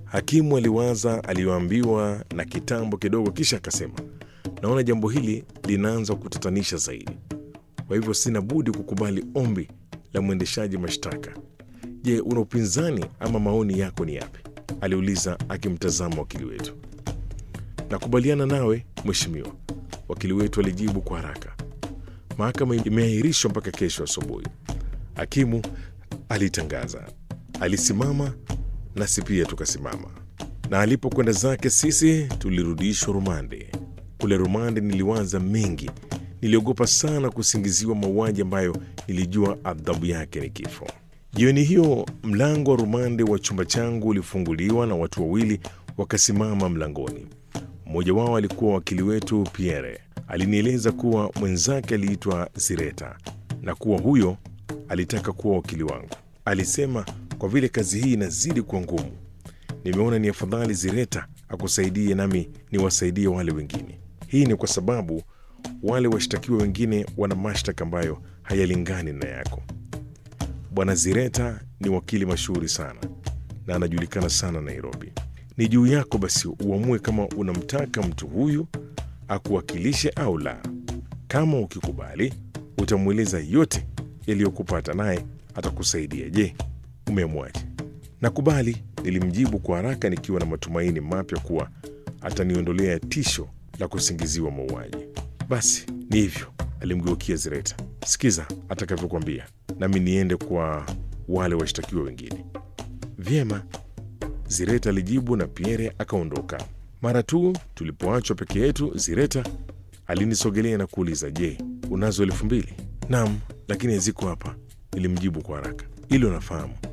Hakimu aliwaza aliyoambiwa na kitambo kidogo, kisha akasema, naona jambo hili linaanza kutatanisha zaidi, kwa hivyo sina budi kukubali ombi la mwendeshaji mashtaka. Je, una upinzani ama maoni yako ni yapi? aliuliza akimtazama wakili wetu. Nakubaliana nawe mheshimiwa, wakili wetu alijibu kwa haraka. Mahakama imeahirishwa mpaka kesho asubuhi, hakimu alitangaza. Alisimama nasi pia tukasimama, na alipokwenda zake sisi tulirudishwa rumande. Kule rumande niliwaza mengi, niliogopa sana kusingiziwa mauaji ambayo nilijua adhabu yake ni kifo. Jioni hiyo mlango wa rumande wa chumba changu ulifunguliwa na watu wawili wakasimama mlangoni. Mmoja wao alikuwa wakili wetu Pierre. Alinieleza kuwa mwenzake aliitwa Zireta na kuwa huyo alitaka kuwa wakili wangu. Alisema kwa vile kazi hii inazidi kuwa ngumu, nimeona ni afadhali Zireta akusaidie nami niwasaidie wale wengine. Hii ni kwa sababu wale washtakiwa wengine wana mashtaka ambayo hayalingani na yako. Bwana Zireta ni wakili mashuhuri sana na anajulikana sana Nairobi. Ni juu yako basi uamue kama unamtaka mtu huyu akuwakilishe au la. Kama ukikubali, utamweleza yote yaliyokupata, naye atakusaidia. Je, umeamwaje? Nakubali, nilimjibu kwa haraka nikiwa na matumaini mapya kuwa ataniondolea tisho la kusingiziwa mauaji. Basi ni hivyo, alimgeukia Zireta. Sikiza atakavyokwambia, nami niende kwa wale washtakiwa wengine. Vyema, Zireta alijibu na Pierre akaondoka. Mara tu tulipoachwa peke yetu, Zireta alinisogelea na kuuliza, je, unazo elfu mbili? Naam, lakini haziko hapa, nilimjibu kwa haraka. Hilo nafahamu,